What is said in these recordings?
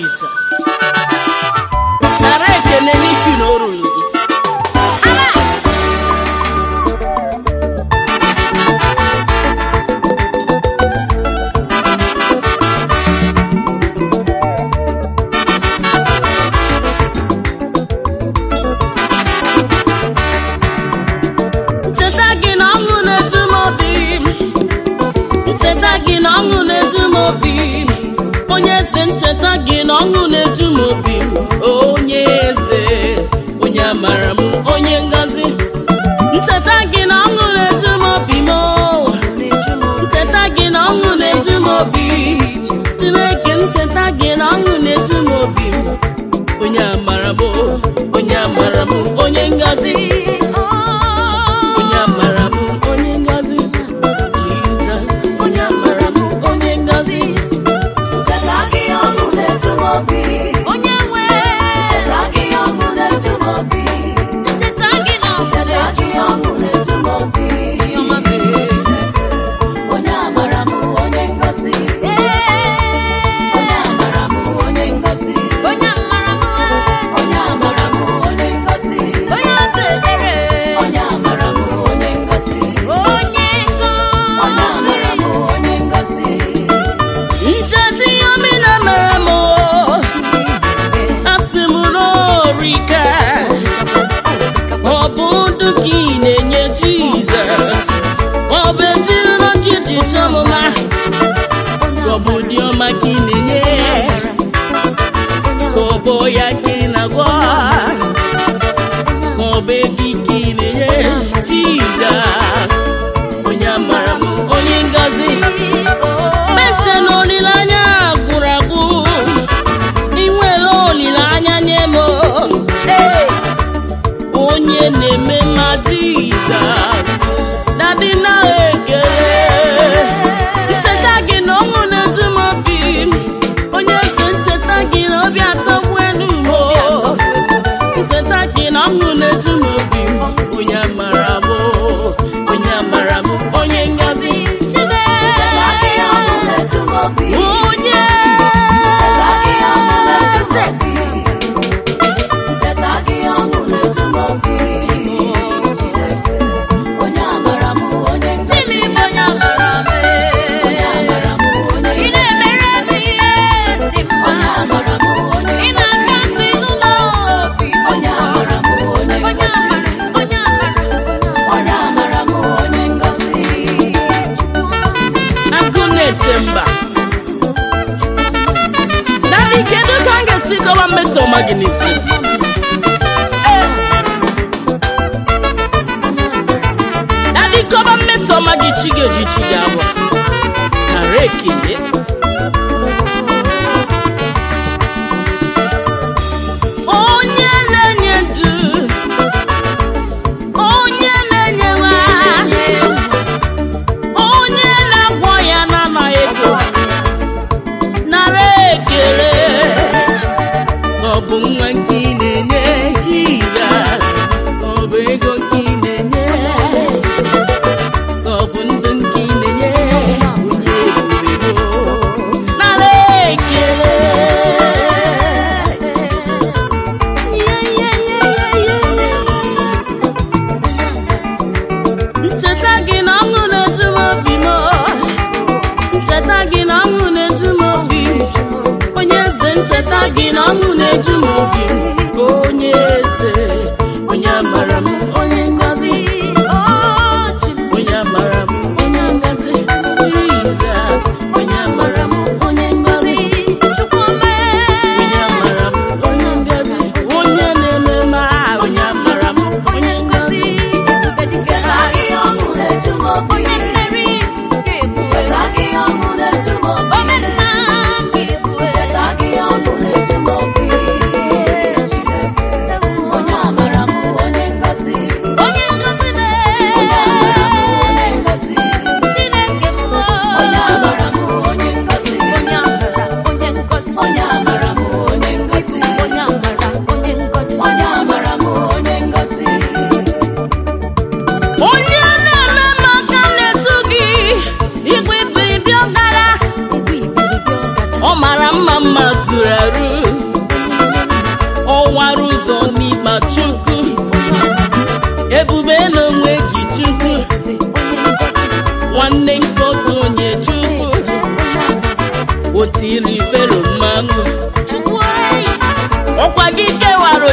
jizọs nara ekene n'ifi na o ruru gị ncheta gị na ọṅụ na-eju m obi ncheta gị na ọṅụ na-eju m obi onye eze ncheta gị na ọṅụ na-eju m obi onye eze onye amara m onye ngọzi ncheta gị na ọṅụ na-eju m obi m ncheta gị na ọṅụ na-eju m obi chineke ncheta gị na ọṅụ na-eju m obi onye amara m onye amara m onye ngọzi onye amara m onye ngọzi jizọs onye amara m onye ngọzi Ncheta gị ọṅụ na-eju m obi. onye nwe Ncheta gị ọṅụ na-eju m obi. ncheta gị na Ncheta gị ọṅụ na-eju m obi. ọma mere Onye amara m onye ngọzi. Onye amara m onye ngọzi. onye amara m Onye amara m onye ngọzi. onye obi ebere Onye amara m onye ngọzi. onye Onye amara m ngọzi onye ngọzi. ncheta ihe omi na-emere m asị m n'orika ọ bụ ndụ ka ị na-enye jizọs ọ bụ ezinụlọ gị dị chọmụma ọ bụ dị ọma ka ị na-enye ka ọ bụ ya ka ị na-agwọ ka ọ bụ ego ike ị na-enye jizọs onye amara m onye ngọzi meche na olileanya gwụrụ agwụ ị nwere olileanya nye m Ee, onye na-eme mma jizọs dadi na ekele ncheta gị na ọṅụ na-eju m obi onye eze ncheta gị na obi atọgbu elu m ncheta gị na ọṅụ na-eju m obi onye amara m onye amara m onye ngọzi chibe Ncheta gị ọṅụ na-eju m obi. onye Ncheta gị ọṅụ na-eju m eze obi. Ncheta gị ọṅụ na-eju m obi. Onye amara m onye ngọzi. chimi bụ onye amara m Onye amara m onye ị ngọzi. na-emere m ihe dị mma Onye amara m onye ị na-akasị n'ụlọ obi Onye amara m onye onye ngọzi. amara onye amara Onye amara m onye ngọzi. agụ na-eche mba dadi kedu ka m ga-esi kọwa mmeso ọma gị n'isi Ee. dadi kọba mmeso ọma gị chi ga-eji chi gị abụ nara ekele onye na-enye ndụ onye na-enye nwa onye na-agwọ ya n'amaghị ego nara ekele ọ bụ nwa nke ị na-enye jizọs ọ bụ ego nke ị na-enye ọ bụ ndụ nke ị na-enye onye ebube nara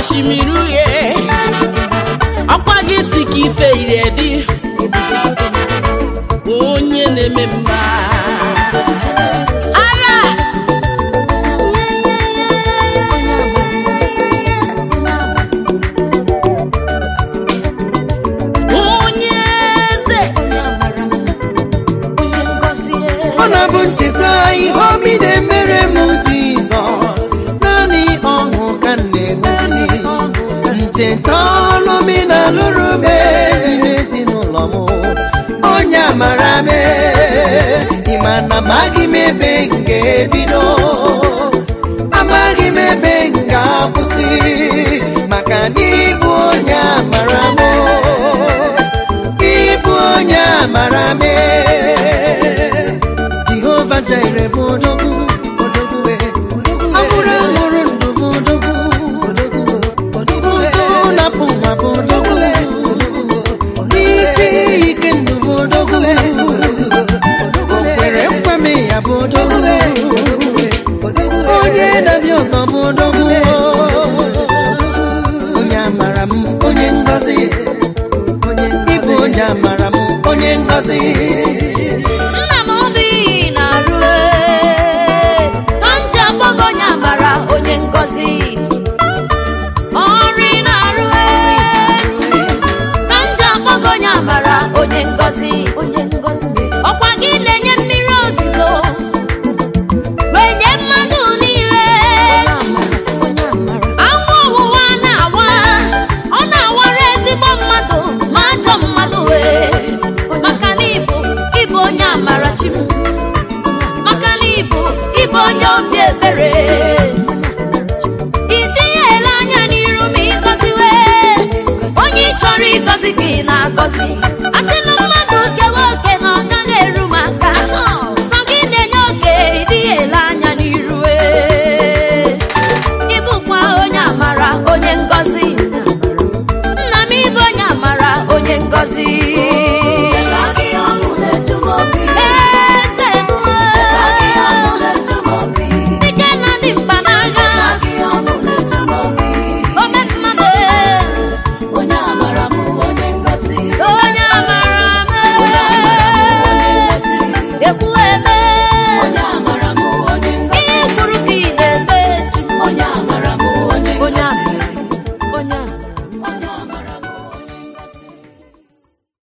osimiri uhie ọkwa gị si ka ife iri edi onye na-eme mma agha onye eze ọ na-abụ ncheta ihe obi na-emere m jizọs naanị ọṅụ ka m na-egosi ncheta ọlụmi na lụrụ m n'ime ezinụlọ m onye amara m ịma na amaghị m ebe m ga-ebido amaghị m ebe m ga-akwụsị maka na ịbụ onye amara m ịbụ onye amara m jehova jaire bụ odogwu ọ bụrụ ahụrụ ndụ bụ odogwu ụzọ napụ nwa bụ odogwu isi ike ndụ bụ odogwu o kwere nkwame ya bụ odogwu onye na-abịa ọzọ bụ odogwu onye amara m onye ngọzi ịbụ onye amara m onye ngọzi